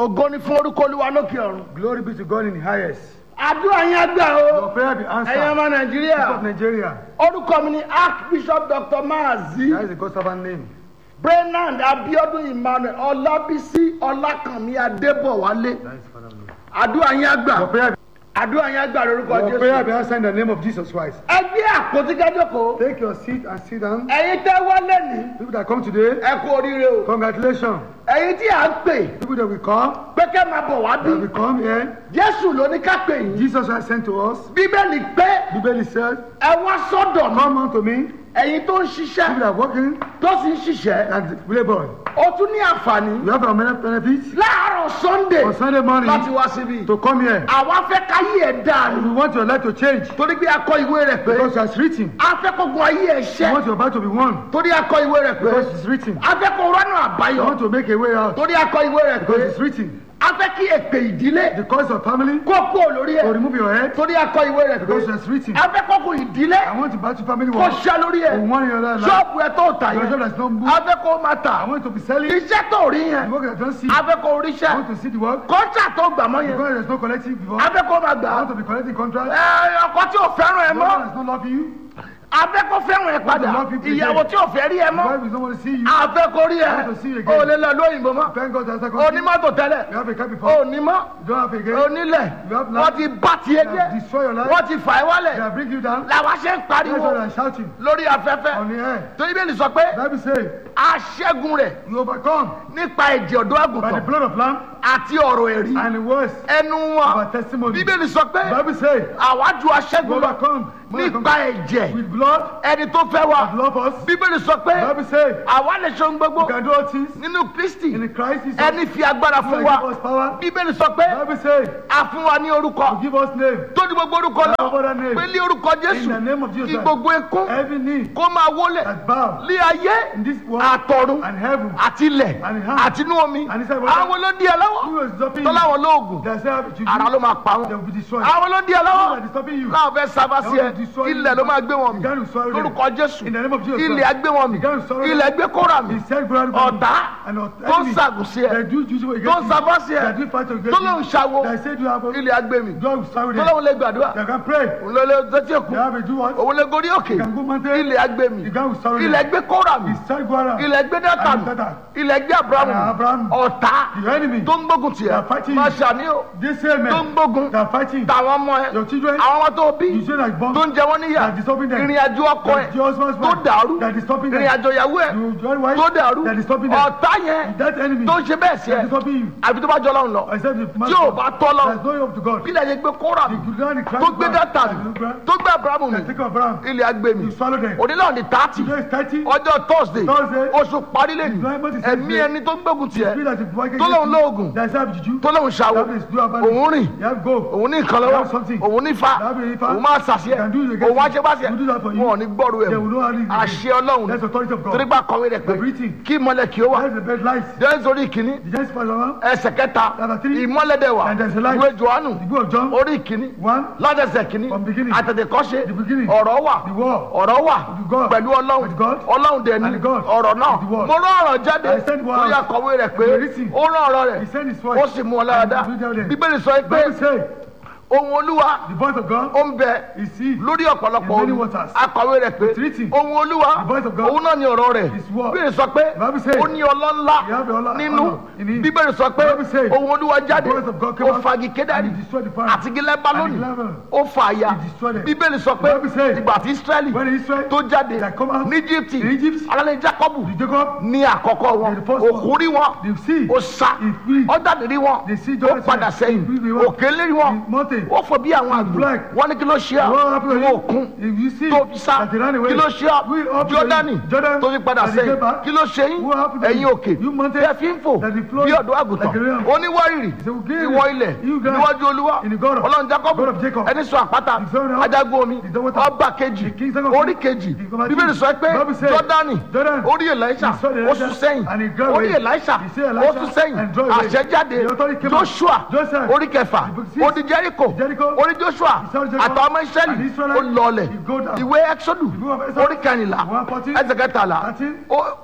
ògo ni fún orúkọ olúwa lókè ọ̀run. Glory be to God in the highest. àdúrà yẹn gbà o. Your prayer be ẹ̀yin answered. ọmọ People nàìjíríà. of Nigeria. orúkọ mi ni archbishop dr maazi That is the God's servant name. brenand abiodun emmanuel ọlábísí ọlákànmí adébọwálé. That is Father name. àdúrà yẹn Your gbà. prayer, àdúrà yẹn gbà lórúkọ your prayer jésù. be answered in the name of Jesus Christ. ẹgbẹ́ àpótí kájọkọ̀. Take your seat and sit down. ẹ̀yin tẹ́ wọlé ní. People that come today, ẹ kú oríire o. congratulations. ẹ̀yin tí à ń pè People that will come, pé kẹ́ máa bọ̀ wá that will bí. come here. jésù ló ní ká pè yín. Jesus has sent to us. bíbélì pé Bible says, ẹ wá sọ́dọ̀ mi. Come unto me. ẹ̀yin tó ń People ṣiṣẹ́ that are working tó sì ń ṣiṣẹ́ and labor. ó tún ní àǹfààní You have a many benefits láàárọ̀ sunday on Sunday morning láti wá síbí. to come here. àwa fẹ́ káyé ẹ̀ dáa We ni want your life to change torí pé a kọ ìwé rẹ̀ pé because it's written. a fẹ́ kó gun ayé ẹ̀ We ṣẹ́ want your battle to be won torí a kọ ìwé rẹ̀ pé because it's written. a fẹ́ kó rọ́nà We àbáyọ want to make a way out torí a kọ ìwé rẹ̀ because pé it's written. a fẹ́ kí èpè ìdílé The cause of family kó kú lórí to ẹ̀ remove your head torí a kọ ìwé rẹ̀ pé because it's written. a fẹ́ kó kun ìdílé I want to battle family kó war. ṣẹ́ lórí For ẹ̀ one in your life. ṣọ́ọ̀bù ẹ̀ tó tà Your yẹn job that's not moved. a fẹ́ kó máa tà I want to be selling. iṣẹ́ tó rí The yẹn work that I don't see. a I fẹ́ kó ríṣẹ́ want to see the work. kọ́ńtà tó gbà mọ́ yẹn Because there's no collective before. a I fẹ́ kó máa gbà á. want to be collecting contract. Ẹ, ọkọ tí ò fẹ́ràn ẹ The mọ́ one that's not loving you. afẹ́ kó fẹ́ràn ẹ padà love you again. ìyàwó tí ò fẹ́ rí ẹ The mọ́ wife is not want to see you. afẹ́ kó rí ẹ I want to see you again. ò lè lọ lóyìnbó mọ́ Thank God that's a country. onímọ́tò tẹ́lẹ̀ You have a car before. onímọ́ You don't have again. onílẹ̀ You have wọ́n land. ti bá tiẹ̀ They jẹ́ have destroyed your life. wọ́n ti fà ẹ́ wálẹ̀ They have bring you down. làwọn ṣe ń That's pariwo why I'm shouting lórí afẹ́fẹ́ on the air. torí bẹ́ẹ̀ ni sọ pé Bible say aṣẹ́gun rẹ̀ you overcome nípa ẹ̀jẹ̀ ọ̀dọ́ by the àgùntàn blood of lamb àti ọ̀rọ̀ ẹ̀rí and the words ẹnu of wọn our testimony. bíbélì sọ pé Bible say àwa ju you aṣẹ́gun lọ overcome more than nípa conquer. ẹ̀jẹ̀ with blood ẹni tó fẹ́ wa that love us. bíbélì sọ pé Bible say àwa lè ṣe ohun you gbogbo can do all things nínú kristi in Christ Jesus. ẹni fi agbára who fún has wa give us power. bíbélì sọ pé Bible say a fún wa ní orúkọ give us name. tó ní gbogbo orúkọ Have náà other name. pé ní orúkọ In the jésù name of Jesus kí Christ. gbogbo ekún Every knee kó máa wólẹ̀ that bow lé ayé in this world àtọ̀run and heaven. àti ilẹ̀ And in àti inú omi And inside water. àwọn ló di ẹ lọ́wọ́ Who is stopping tó you? láwọn lóògùn They say have juju. ara ló máa pa They wọn will be destroyed. àwọn ló di ẹ Who lọ́wọ́ is stopping you? láwọn fẹ́ sábà sí ẹ They will destroy you. ilẹ̀ ló máa gbé wọn mi God will swallow them. lórúkọ jésù In the name of Jesus ilẹ̀ Christ. á gbé wọn mi God will swallow them. ilẹ̀ gbé kóra mi He said, "Go out ọ̀tá and not tó ń enemy." ṣàgùn sí ẹ They do juju tó against ń you. sábà sí ẹ They do fight against tó lóun you. ṣàwo They say, "Do you have a-" ilẹ̀ á gbé mi God will swallow tó them. lóun lè gbàdúrà They can pray. òun lè lè tẹ́tí èkó They have a do what? òun lè gorí òkè They can go mountain. ilẹ̀ á gbé mi The God will swallow them. ilẹ̀ gbé kóra mi He said, "Go out." ilẹ̀ gbé dátà And mi Satan. ilẹ̀ gbé abrahamu And Abraham. ọ̀tá The enemy. tó ń gbógun tiẹ̀ They are fighting máa you. ṣàní o They say, tó ń "Men, gbógun they are fighting." tàwọn ọmọ ẹ Your children. àwọn ọmọ tó bí You say that bomb. tó ń jẹ wọ́n níyà They are disturbing them. ìrìn àjò ọkọ ẹ That your husband's tó wife. dàrú They are disturbing them. ìrìn àjò ìyàwó ẹ You join wife. tó dàrú They are disturbing them. ọ̀tá yẹn That enemy. tó ń ṣe bẹ́ẹ̀ sí They ẹ are disturbing you. àbí tó bá jọ lọ́run lọ Except the man. tí ò bá tọ́ lọ There's no hope to God. bí ilẹ̀ yẹn gbé kóra mi The Quran, the Christ tó gbé God, dátà and mi the Quran, tó gbé abrahamu mi they take Abraham. ilẹ̀ á gbé mi You swallow them. onílà ní tààtì Today is 30. ọjọ́ thursday Thursday. oṣù parí lẹ́nu Employment is ẹ̀mí Thursday. ẹni tó ń gbógun tiẹ̀ Spirit that is working tó lóun against you. lóògùn There's have juju. tó lóun ṣàwò That is do about it. òun rìn You have go. òun ní nǹkan You lọ́wọ́ have something. òun ní fa You have a fa. òun máa ṣàṣẹ You can do it against òun wá you. ṣe bá ṣe We do that for you. wọn ò ní gbọ́rù ẹ̀ They will know how it is. àṣẹ ọlọ́run That's authority of God. torí bá kọ̀wé rẹ̀ pé The breathing. kí ìmọ̀lẹ̀ kí ó wà That's the bed light. jẹ́nsì orí ìkíní The Genesis chapter one. ẹsẹ̀ kẹta Chapter three. ìmọ̀lẹ̀dẹ̀ wà And there's a light. ìwé johannu The book of John. orí ìkíní One. látẹsẹ̀ kìíní From beginning. àtẹ̀tẹ̀kọ́ṣe The beginning. ọ̀rọ̀ wà The word. ọ̀rọ̀ wà With God. pẹ̀lú ọlọ́run With God. ọlọ́run dẹ̀ ni And God. ọ̀rọ̀ náà With the word. mo rán ọ̀rọ̀ jáde I sent word. lórí akọ̀wé rẹ̀ pé The written. ó rán ọ̀rọ̀ rẹ̀ He sent his voice. ó sì mú ọ lára dá And he will tell them. bíbélì sọ pé Bible say, ohun olúwa the voice of God ó ń bẹ is he. lórí ọ̀pọ̀lọpọ̀ In many omi waters. akọ̀wé rẹ̀ pé It's written. ohun olúwa The voice of God òun náà ni ọ̀rọ̀ rẹ̀ is word. bíbélì sọ pé Bible says, ó ní ọlọ́ ńlá you have the honor- nínú honor in him. bíbélì sọ pé Bible says, ohun olúwa jáde the voice of God came ó out fagi kédárì and he destroyed the fire. àti gílẹ̀ balóni And the level. ó fa àyà He destroyed them. bíbélì sọ pé Bible says, ìgbà tí israẹli When Israel tó jáde that come out ní egypt in Egypt, alẹ́ jacob the Jacob, ní àkọ́kọ́ wọn The first one. òkú rí wọn the sea, ó sá He flee. ó jáde rí wọn The sea ó Jordan padà said, sẹ́yìn he flee the òkè lérí wọn the mountain. ó fò bí àwọn àgbò black. wọn ní kí ló ṣe What happened ìwọ to òkun you? If you see tó fi sá that they ran away, kí ló ṣe we up to jọdani you. Jordan, tó fi padà that they sẹ́yìn came back. kí ló ṣe yín What happened to ẹ̀yin you? òkè You mountain, tẹ́ fi ń fò that they flow bí ọ̀dọ́ àgùntàn like a ram. oníwárìrì He said, "We give ìwọ ilẹ̀ you guys níwájú olúwa in the God of- ọlọ́run jacob God of Jacob. ẹni sọ àpáta The son of- adágún omi the daughter- ọba kejì the king son of- orí kejì the commander- bíbélì sọ pé Bible says, jọdani Jordan, orí elisha he saw the ó Elisha sún sẹ́yìn and he got orí away. elisha He saw ó Elisha sún sẹ́yìn and draw away. àṣẹ jáde The authority came out. joshua Joseph, orí kẹfà the book six, ó di jericho Jericho, orí joshua he saw Jericho, àtàwọn ọmọ israẹli and Israelite, ó lọọlẹ̀ he go down. ìwé exodus The book of Exodus, orí kẹrìnlá one fourteen, ẹsẹ̀ kẹtàlá thirteen, ó- ó-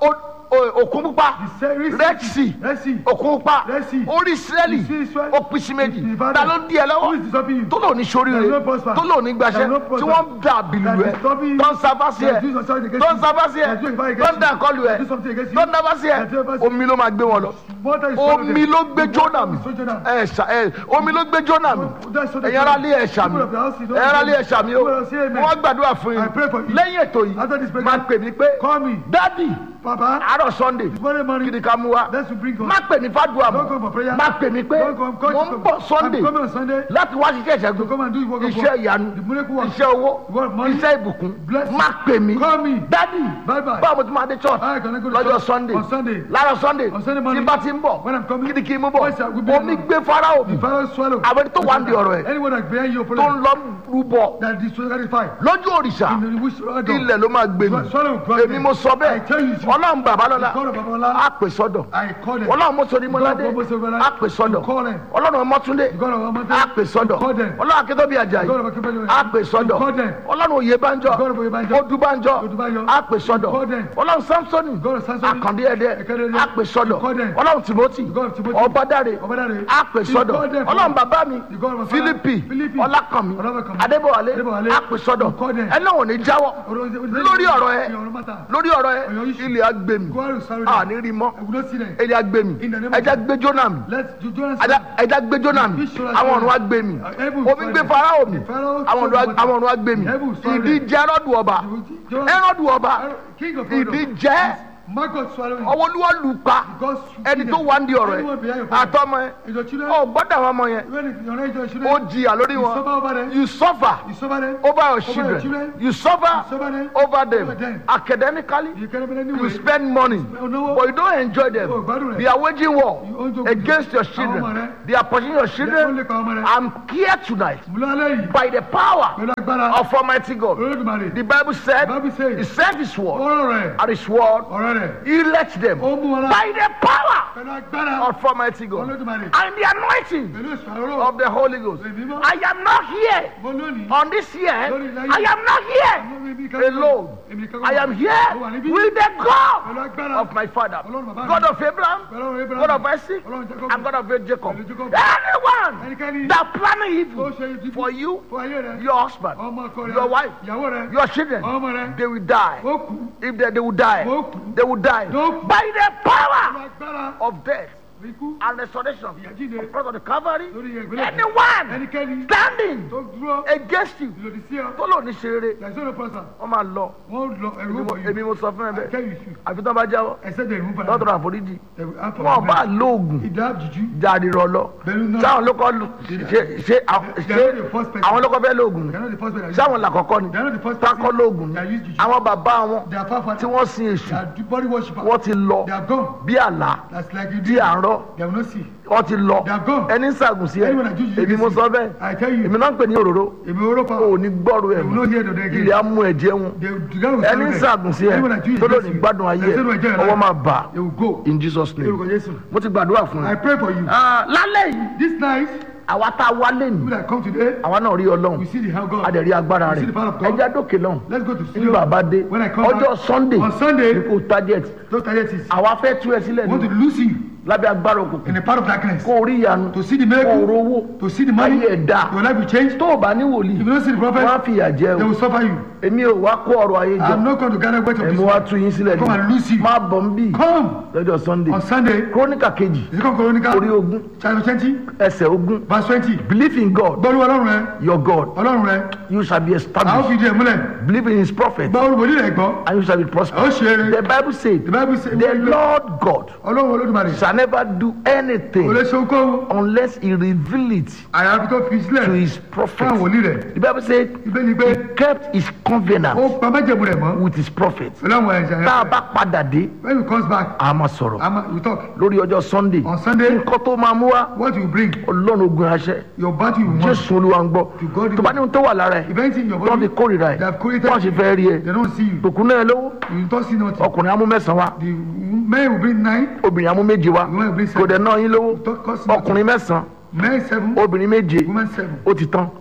o- òkun pupa The sea- Red red sea Red Sea. òkun pupa Red Sea. orí israẹli You see Israel? ó pín sí méjì It's divided. ta ló ń di ẹ Who is lọ́wọ́ disturbing you? tó lò ní sórí There is rẹ no prosper. tó lò ní gbàṣẹ There is no tí prosper. wọ́n ń dà bìlù That ẹ is disturbing you. tó ń sábà sí ẹ That is doing something against tó ń you. sábà sí ẹ That is doing something tó against ń dà you. kọlù ẹ That is something against you. tó ń dábà sí ẹ That is doing something- omi ló máa gbé wọn lọ Water is swallowed omi them. ló gbé jónà mi So Jonah. ẹ ṣà ẹ omi ló gbé jónà mi That's what they ẹ̀yin ará say. lé ẹ̀ṣà mi People of the house, you don't ẹ̀yin ará lé say- ẹ̀ṣà mi o People of the say amen. wọ́n gbàdúrà fún I pray for yín you. lẹ́yìn ètò yìí After this prayer, máa pè mí pé Call me. dádì Papa. àárọ̀ sunday Monday kí morning. ni ká mú wa Let's bring God. má pè mí fàdúrà Don't come for mọ́ prayer. má pè mí pé Don't come. Come. mo ń bọ̀ sunday I'm coming on Sunday. láti wá ṣiṣẹ́ To ìṣẹ́gun come and do the work of iṣẹ́ God. ìyanu The miracle work. iṣẹ́ owó Work, money. iṣẹ́ ìbùkún Blessing. má pè mí Call me. dádì Bye bye. báwo mo ti máa dé church Alright, can I go to lọ́jọ́ church sunday on Sunday? láàárọ̀ sunday On Sunday tí morning. bá ti ń bọ̀ When I'm coming. kí ni kí n mú bọ̀ Yes, sir, we'll be omi there. gbé fáráò mi The Pharaoh swallow. àwọn tó wà ń di ọ̀rọ̀ ẹ̀ Anyone that bear your tó ń problem. lọ rúbọ That is satisfied. lójú òrìṣà In the wish of God. ilẹ̀ ló máa gbé mi Swallow God. èmi mo sọ I tell you, bẹ́ẹ̀ ọlọ́run bàbá lọ́la God of Babalá. á pè sọ́dọ̀ I call them. ọlọ́run mọ́sọ̀rí mọ́ládé God of Mọ́sọ̀rí á pè sọ́dọ̀ You call them. ọlọ́run ọmọtúndé God of Amate. á pè sọ́dọ̀ You call them. ọlọ́run akíntóbi àjàyí God of Akíntóbi Àjàyí. á pè sọ́dọ̀ You call them. ọlọ́run oyèbánjọ God of Oyèbánjọ. odúbánjọ Odúbánjọ. á pè sọ́dọ̀ You call them. ọlọ́run samsoni God of Samsoni. àkàndé ẹdẹ Ẹ̀kẹ́dẹ́ ẹdẹ. á pè sọ́dọ̀ You call them. ọlọ́run timothy God of Timothy. ọbádáre Ọbádáre. á pè You sọ́dọ̀ call them. ọlọ́run bàbá mi You God of Father. fílípì Philippi. ọlákànmí Ọlákànmí. adébọ̀wálé Adébọ̀wálé. á pè sọ́dọ̀ You call them. ẹ náà ò ní jáwọ́ lórí ọ̀rọ̀ ẹ Your matter. lórí ọ̀rọ̀ ẹ Ọ̀yọ́ issue. ilẹ̀ agbèmí God will sorrow them. àní rí mọ́ I will not see them. ilẹ̀ agbèmí In the name of ẹja gbé jóná mi Let's do Jonas. ẹja- ẹja gbé jóná mi Fish shall àwọn swallow ọ̀run them. agbèmí Uh, heaven omi swallow gbé them. farao mi The Pharaoh àwọn ọ̀run swallow ag- àwọn ọ̀run agbèmí Heaven swallow ìdí them. jẹ́ ẹrọ́dù ọba The- the- ẹrọ́dù ọba King of ìdí Pharaoh. jẹ́ Margot swallowing. ọwọ́ olúwa lù pa God ẹni tó wà ń di ọ̀rọ̀ Anyone behind ẹ your father. àtọmọ ẹ Is your children? ọ gbọ́dọ̀ àwọn ọmọ yẹn When if your raise your ó children. jìyà lórí You suffer wọn over them. you suffer You suffer them. over your your children children. you suffer You suffer them. over them Over them. academically You cannot be you anyway. spend money no. but you don't enjoy them Oh, gbádùn rẹ̀. they are waging war You own to- against your Àwọn ọmọ children rẹ̀. they are pushing your Wọ́n lè children pa ọmọ rẹ̀. i'm here tonight Múlò alẹ́ yìí. by the power Pẹ̀lú agbára. of almighty god Olódùmarè. the bible said Bible says. he sent his word Ọ̀rọ̀ rẹ̀. and his word Ọ̀rọ̀ rẹ̀. he let them Ó mú wọn lá. by the power Pẹ̀lú agbára. of almighty god Olódùmarè. and the anointing Pẹ̀lú ìṣòro. of the holy ghost Èmi mọ́. i am not here Mo lónìí. on this year Lórí ilẹ̀ i ayé. am not here Mo ní bí alone Èmi nìkan i kọ́. am Mo wà here níbí. with the god Pẹ̀lú agbára. of my father Ọlọ́run bàbá mi. god of abraham Pẹ̀lú ọ̀rọ̀ Abraham. god of isaac Ọlọ́run Jacob. and god of jacob Pẹ̀lú Jacob. anyone Ẹnikẹ́ni. that planning Ó evil ṣe ibi for you fún ayé rẹ̀. your husband Ọmọ ọkọ rẹ̀. your wife Ìyàwó rẹ̀. your children Ọmọ rẹ̀. they will die Ó kú. if they, they will die Ó kú. they will die Ó kú. by the Pẹ̀lú power agbára. of death Ikú. and resurrection Ìyàjíǹde. because of the calvary Lórí ìgbélé. anyone Ẹnikẹ́ni. standing Tó dúró. against you Ìlòdì sí ọ. tó lò ní ṣeré There is no person. wọn máa lọ Wọ́n lọ ẹ̀rú èmi mo- ọ̀bọ̀ èmi yìí. mo sọ fún ẹ I bẹ́ẹ̀ tell you should. àfi tán bá jáwọ́ Except the removal. lọ́dọ̀ àforíjì They will have wọn bá lóògùn Ìdá jùjú. jáde rọlọ Pẹ̀lú náà. sáwọn ló kọ́ lu- ṣe ṣe àwọn- They are not the ṣe first person. àwọn ló kọ́ fẹ́ lóògùn ni They are not the first person. sáwọn làkọ́kọ́ ni They are not the first tákọ́ person. lóògùn ni They are used juju. àwọn bàbá wọn They are far far. tí wọ́n sin They èṣù are the body worshipper. wọ́n ti lọ They are gone. bí àlá That's like you tí did. à ń rọ́ They will not see. wọ́n ti lọ They are gone. ẹni ń sàgùn sí ẹ Anyone that juju èmi mo against sọ you. bẹ́ẹ̀ I tell you. èmi náà ń pè ní òróró Èmi oró pa. o ò ní gbọ́rọ̀ ẹ̀ They will not hear the day again. ilé á mú ẹ̀jẹ̀ wọn They will together with ẹni ń sàgùn sí ẹ Anyone that juju tó lò against ní you. gbádùn ayé They say no ẹjọ́ ẹ ẹ̀ ọwọ́ máa bà á They will go. in Jesus name Lórúkọ Jésù. mo ti gbàdúrà fún I ẹ. pray for you. Ah, lálẹ́ yìí This night, àwa tá a wá lé people ní that come today, àwa náà rí ọlọ́run we see the hand of God. a dẹ̀ rí agbára We rẹ̀ see the power of God. ẹja dókè lọ́hùn Let's go to ní studio. bàbá dé When I come ọjọ́ back, sunday on Sunday, ní kò target those targets àwa fẹ́ tú ẹ sílẹ̀ want to ní lose you lábẹ́ agbára òkùnkùn in the part of darkness. kó o rí ìyanu To see the kó o miracle, rówó to see the money, ayé ẹ̀ dá your life will change. tó o bá ní wòlíì If you don't see the wọ́n á prophet, fìyà jẹ they o will suffer you. èmi ò wá kó ọrọ̀ ayé jọ I'm not going to gather weight of èmi this. wá tú yín sílẹ̀ Come and ní lose you. má bọ̀ ń bì Come lọ́jọ́ sunday on Sunday, króníkà kejì the second Chronicle, orí ogún chapter twenty, ẹsẹ̀ ogún verse twenty. believe in god Gbọ́dọ̀ ọlọ́run rẹ, your god ọlọ́run rẹ, you shall be a ó established fi di ẹ̀ múlẹ̀. believe in his prophet Gba olùbọ̀dí rẹ̀ gbọ́, and you shall be a ó prosperous ṣe eré. the bible says The Bible says, the lord god ọlọ́run olódùmarè, shall never do kò lè anything ṣe ohunkóhun, unless he reveal it àyàfi tó fi to sílẹ̀ his fún àwọn prophet wòlíì rẹ̀. the bible says Ibẹ̀ ni pé he kept his ó covenant pa májẹ̀mú rẹ̀ mọ́ with his prophet pẹ̀lú àwọn ẹ̀ṣẹ̀ tá a rẹ̀. bá padà dé When he comes back, a máa sọ̀rọ̀ I'm, we talk. lórí ọjọ́ sunday On Sunday, nǹkan tó máa mú wá what you bring, ọlọ́run ogun aṣẹ your body you want. jésù olúwa ń gbọ́ To God tó bá ní ohun tó wà lára ẹ̀ If anything in your tó body, fi kórìíra ẹ̀ they have created, tó sì fẹ́ rí ẹ they don't see you. tòkun náà lówó You don't see nothing. ọkùnrin amú mẹ́sàn-án wá The men will bring nine, obìnrin amú méje wá women will bring kò seven. dẹ̀ náà yín lówó Don't cost nothing. ọkùnrin mẹ́sàn-án Men seven, obìnrin méje women seven. ó ti tán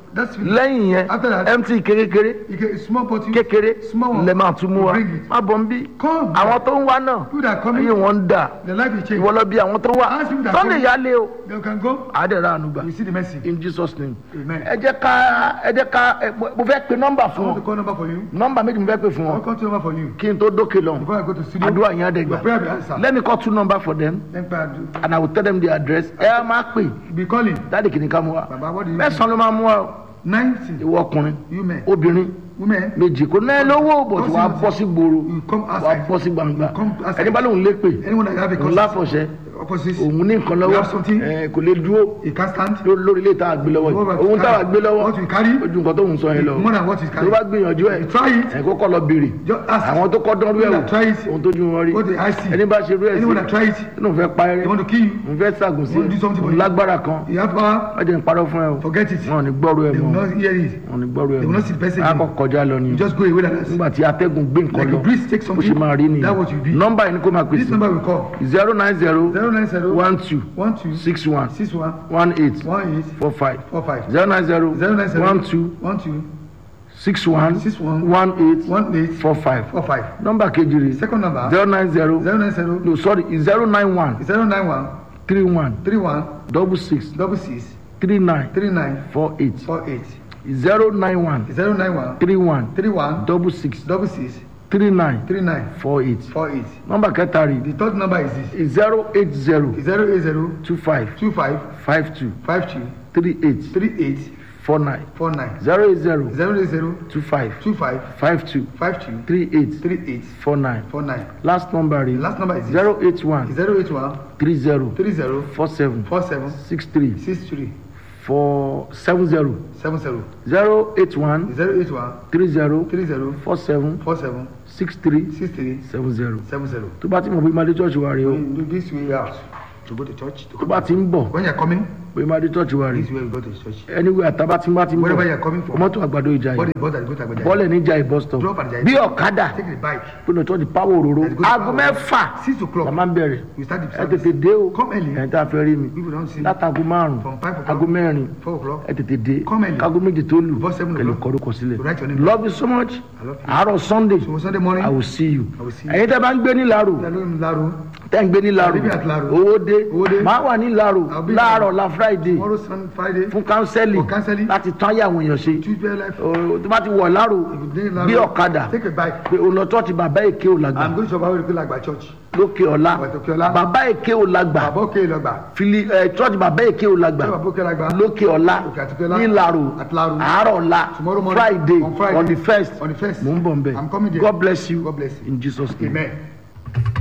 That's finished. lẹ́yìn yẹn After that- mt kékeré You get a small bottle. kékeré Small one. lè máa tún mú wa Bring it. má bọ̀ ń bí Come. àwọn tó ń wá náà People that are coming. ayé wọn ń dà The life will change. ìwọ lọ bí àwọn tó wá Ask people that sunday come. yálé o They can go. àádẹ́rẹ́ ànúgbà You see the mercy. in jesus name Amen. ẹ jẹ́ ká ẹ jẹ́ ká ẹ, mo mo fẹ́ pe nọ́mbà I fún want to wọn call number for you. nọ́mbà méjì mo fẹ́ pe fún I wọn want to call number for you. kí n tó dókè lọ Before I go to studio. àdúrà yẹn á dẹ̀ Your gbà prayer will answer. let me call two number for them Then pray and do. and i will tell them the address ẹ máa pè Be calling. dáàdì kìíní ká mú wa Baba, what do you mẹ́sàn-án ló máa mú wa o. Ninety. ìwọ ọkùnrin You men. obìnrin Women. méjì kò náà lówó bọ̀ tí wàá bọ́ sí gbòòrò You come wàá outside. bọ́ sí gbangba You come outside. ẹni bá lóun lé pè Anyone that have a òun cause. láfọ̀ṣẹ́ Opposite. òun ní nǹkan You lọ́wọ́ have something. ẹ, kò lè dúró You can't stand. lórí lórí ilé tá a gbé lọ́wọ́ What yìí you òun tá a carry? gbé lọ́wọ́ What you carry? ojú nǹkan tó ń sọ yẹn lọ More than what you tó carry. bá gbìyànjú ẹ̀ You try it. ẹ̀ kókó lọ béèrè Just ask. àwọn tó kọ́ dánrú ẹ̀ People wò that try it. ohun tó ju wọn rí What they I see. ẹni bá ṣe rú ẹ̀ sí Anyone that try it. inú fẹ́ pa They ẹrẹ́ want to kill you. òun fẹ́ ṣàgùn sí Want to do something for òun you. lágbára kan You have power. wọ́n jẹ́ ń parọ́ fún ẹ o Forget it. wọn ò ní gbọ́rú ẹ They will mọ́ not hear it. wọn ò ní gbọ́rú ẹ They will not see the person mọ́ akọ again. kọjá lọ ni You just go away like that. nígbà tí atẹ́gùn gbé nǹkan Like lọ a breeze take bó ṣe something. máa rí nìyẹn That what you be. nọ́mbà yìí ni kó máa This pèsè number will call. zero nine zero Zero nine zero. one two One two. six one Six one. one eight One eight. four five Four five. zero nine zero Zero nine zero. one two One two. six one Six one. one eight One eight. four five Four five. nọ́mbà kejì rè Second number. zero nine zero Zero nine zero. no sorry zero nine one Zero nine one. three one Three one. double six Double six. three nine Three nine. four eight Four eight. zero nine one Zero nine one. three one Three one. double six Double six. three nine Three nine. four eight Four eight. nọ́mbà kẹta rè The third number is this. zero eight zero Zero eight zero. two five Two five. five two Five two. three eight Three eight. four nine Four nine. zero eight zero Zero eight zero. two five Two five. five two Five two. three eight Three eight. four nine Four nine. last number The rè last number is this. zero eight one Zero eight one. three zero Three zero. four seven Four seven. six three Six three. four seven zero Seven zero. zero eight one Zero eight one. three zero Three zero. four seven Four seven. six three Six three. seven zero Seven zero. tó bá ti mọ̀ pé máa dé church wa rè o When you do this way out to go to church. To tó bá ti ń bọ̀ When you're coming, pé máa dé church wa rè this way you go to church. anywhere àtàbá tí ń bá ti ń Wherever bọ̀ you're coming from. mọ́tò àgbàdo ìjà What yìí is bus that you go to Agbaja? bọ́ọ̀lẹ̀ níjà ìbọ̀ stop Drop at the bí ọ̀kadà Take the bike. pé lọ church power òróró Let's go to aago power. mẹ́fà Six o'clock. la máa ń bẹ̀rẹ̀ We start the ẹ service. tètè dé o Come early. ẹ̀ tá a fẹ́ rí mi People don't see. látago márùn From five o'clock. aago mẹ́rin Four o'clock. ẹ tètè dé Come early. kágo méjì tó lù Before seven kẹlẹ o'clock. kọrúkọ sílẹ̀ Write your name. love you so much I love you. àárọ̀ sunday So Sunday morning. i will see you I will see you. ẹ̀yin tẹ́ bá ń gbé ní laro Hello, Laro. tẹ́ ń gbé ní laro Living at Laro. owó dé Owó dé. máa wà ní laro I'll be láàárọ̀ la friday Tomorrow, Sun, Friday. fún kánsẹ́lì For counseling. láti tán ayé àwọn èèyàn ṣe Tuesday life. O- tó bá ti wọ̀ laro If you dey Laro, bí ọ̀kadà Take a bike. pé òun lọ tọ́ọ̀tì bàbá èké ò lágbà I'm going to Shabawo Ikú Lagba Church. lókè ọ̀la Lókè ọ̀la. bàbá èké ò lágbà Bàbá Òkè Lọ́gbà. fili ẹ tọ́ọ̀tì bàbá èké ò lágbà Bàbá Òkè Lagba. lókè ọ̀la Òkè àti Ọlá. ní laro At Laro. àárọ̀ ọ̀la Tomorrow morning. friday On Friday. on the first On the first. mò ń bọ̀ nbẹ I'm coming there. god bless you God bless you. in jesus name. Amen.